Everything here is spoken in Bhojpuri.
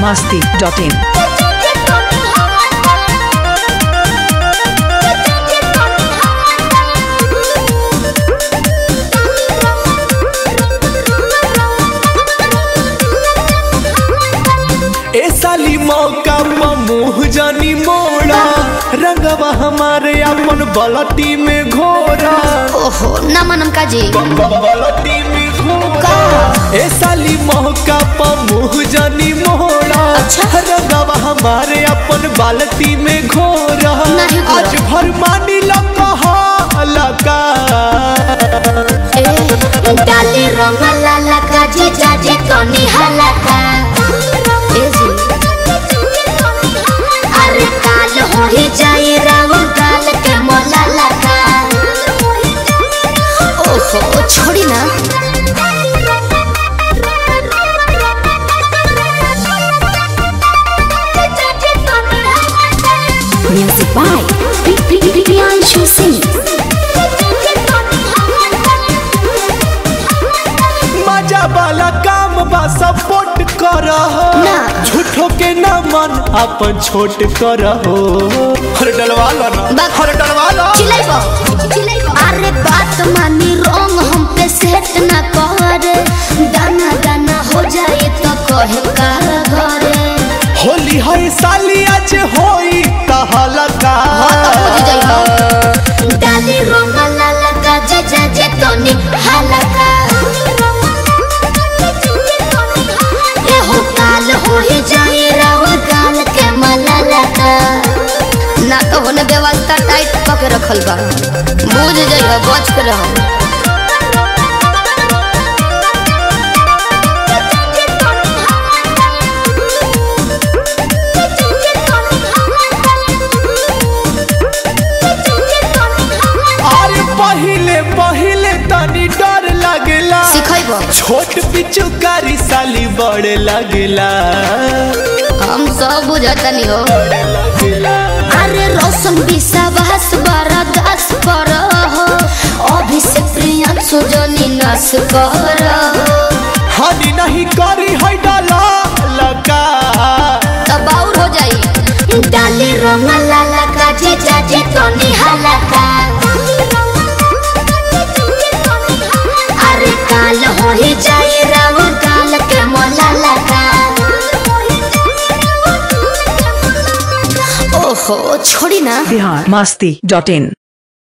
masti.in. ए साली मौका पर मुँह जानी मोड़ा रंगवा हमारे अपन बलटी में घोरा ओहो ना मनम काजी बलटी में घोरा ए साली मौका पर मुँह जानी मोड़ा अच्छा। रंगवा हमारे अपन बाल्टी में घोरा नहीं घोरा। आज भर मानी लगा लगा ए डाली रंग लाला काजी जाजी तनी हलका ए जी अरे काल हो ही जाई राव गाल के मोला लगा ओहो छोड़ी ना म्यूजिक बाय प्रियांशु सिंह मजा वाला काम बा सपोर्ट कर ना। झूठो के ना मन अपन छोट कर हर डलवा लो ना बा- हर डलवा लो चिल्लाइबो अरे बात मानी रोंग हम पे सेट ना करे दाना दाना हो जाए तो कहे का घरे होली है साली आज होई तहलका डाली रोंग लाला का जे जे जे तोनी हलका ए हो काल हो ही जाए राव गाल के मललका ना तो होने व्यवस्था टाइट पके रखल बा बुझ जाइए बच के रहो अरे पहिले पहिले तनी डर लगेला सिखैबो छोट पिचुकारी साली बड़े लगेला हम सब बुझतनी हो लगेला अरे रोशन विश्वास बड़ा दस पर हो अभिषेक प्रियांशु जनी नस कर हानि नहीं करी है डाला लगा तब और हो जाई डाली रंग लाला का जे जाजे तनी हलका अरे काल हो ही जाई राव काल के मोला लगा ओहो छोड़ी ना Bihar masti.in.